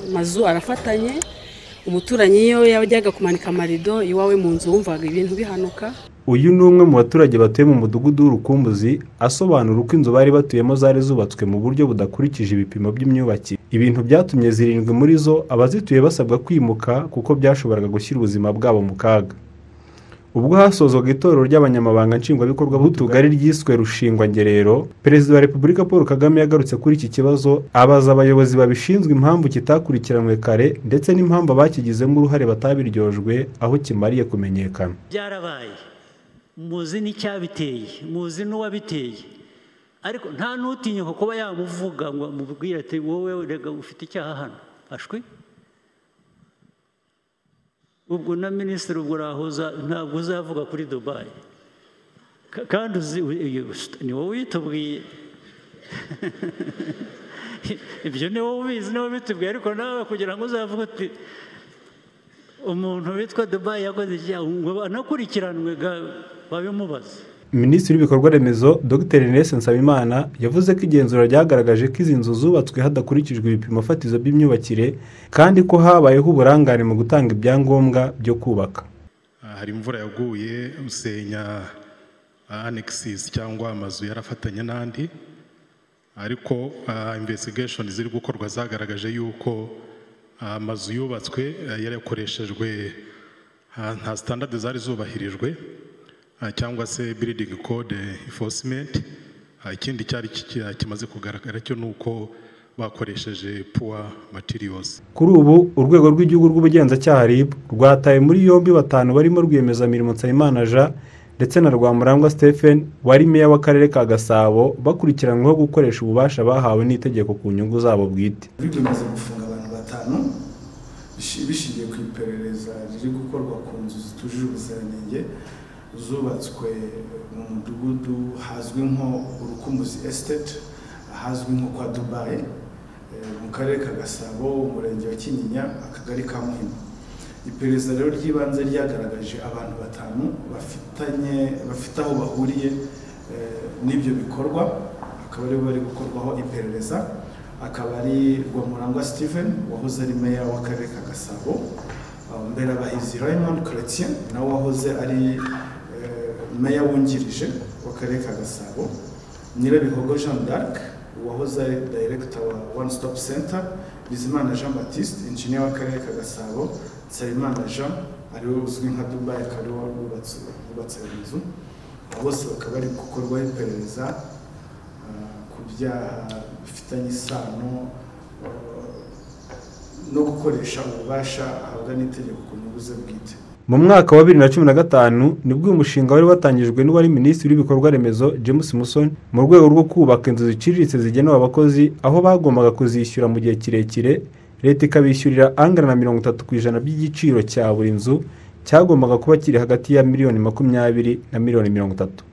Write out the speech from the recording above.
amazu arafatanye umuturanyi iyo yajyaga kumanika amarido iwawe mu nzu wumvaga ibintu bihanuka uyu ni umwe mu baturage batuye mu mudugudu w'urukumbuzi asobanura uko inzu bari batuyemo zari zubatswe mu buryo budakurikije ibipimo by'imyubakire ibintu byatumye zirindwi muri zo abazituye basabwa kwimuka kuko byashoboraga gushyira ubuzima bwabo mu kaga ubwo hasozwaga itorero ry'abanyamabanga nshingwabikorwa b'utugari ryiswe rushingwangerero perezida wa repubulika paul kagame yagarutse kuri iki kibazo abaza abayobozi babishinzwe impamvu kitakurikiranwe kare ndetse n'impamvu abakigizemo uruhare batabiryojwe aho kimariye kumenyekana byarabaye muzi n'icyabiteye muzi n'uwabiteye ariko nta n'utinyuka kuba yamuvuga ngo amubwire ati wowe rega ufite icyaha hano ashwi ubwo na minisitiri ubwo urahoza ntabwo uzavuga kuri dubayi Ka- kandi uzi ni wowe uyitubwiye ibyo ni wowe ubizi ni wowe ubitubwiye ariko nawe kugira ngo uzavuge uti umuntu witwa dubayi yakoze icyaha ngo anakurikiranwe ga babimubaze minisitiri w'ibikorwa remezo dr Ernest nsabimana yavuze ko igenzura ryagaragaje ko izi nzu zubatswe hadakurikijwe ibipimo fatizo by'imyubakire kandi ko habayeho uburangare mu gutanga ibyangombwa byo kubaka Ah, hari imvura yaguye usenya anexis cyangwa amazu yarafatanye n'andi ariko ah, investigation ziri gukorwa zagaragaje yuko ah, amazu yubatswe ah, yarakoreshejwe ah, nta standard zari zubahirijwe ah, cyangwa se building code enforcement Ah, ikindi cyari kiki- ah, kimaze kugaragara cyo ni uko bakoresheje poor materials kuri ubu urwego rw'igihugu rw'ubugenzacyaha RIB rwataye muri yombi batanu barimo rwiyemezamirimo Nsabimana Jean ndetse na Rwamurangwa Stephen wari meya w'akarere ka Gasabo bakurikiranyweho gukoresha ububasha bahawe n'itegeko ku nyungu zabo bwite biba bimaze gufunga abantu batanu bishi- bishingiye ku iperereza riri gukorwa ku nzu zitujuje ubuziranenge zubatswe mu mudugudu hazwi nko urukumbuzi esiteti ahazwi nko kwa dubayi eh, mu karere ka gasabo umurenge wa kinyinya akagari ka muhima iperereza rero ry'ibanze ryagaragaje abantu batanu bafitanye bafite aho bahuriye eh, n'ibyo bikorwa akaba aribo bari gukorwaho iperereza akaba ari rwamurangwa steven wahoze ari meya w'akarere ka gasabo eh, mberabahizi raymond chretien nawe wahoze ari eh, meya wungirije w'akarere ka gasabo nyirabihogo jean d'arc wahoze ari dayiregita wa one stop center bizimana jean baptiste injiniya w'akarere ka gasabo nsabimana jean ariwe uzwi nka dubayi akaba ariwe wubatse wubatse iyo nzu Abo bose bakaba bari gukorwaho iperereza ah, ku byaha bifitanye isano ah, no gukoresha ububasha ahabwa n'itegeko ku nyungu ze bwite mu mwaka wa bibiri na cumi na gatanu nibwo uyu mushinga wari watangijwe n'uwari minisitiri w'ibikorwa remezo James Musoni mu rwego rwo kubaka inzu ziciriritse zigenewe abakozi aho bagombaga kuzishyura mu gihe kirekire leta ikabishyurira angana na mirongo itatu ku ijana by'igiciro cya buri nzu cyagombaga kuba kiri hagati ya miliyoni makumyabiri na miliyoni mirongo itatu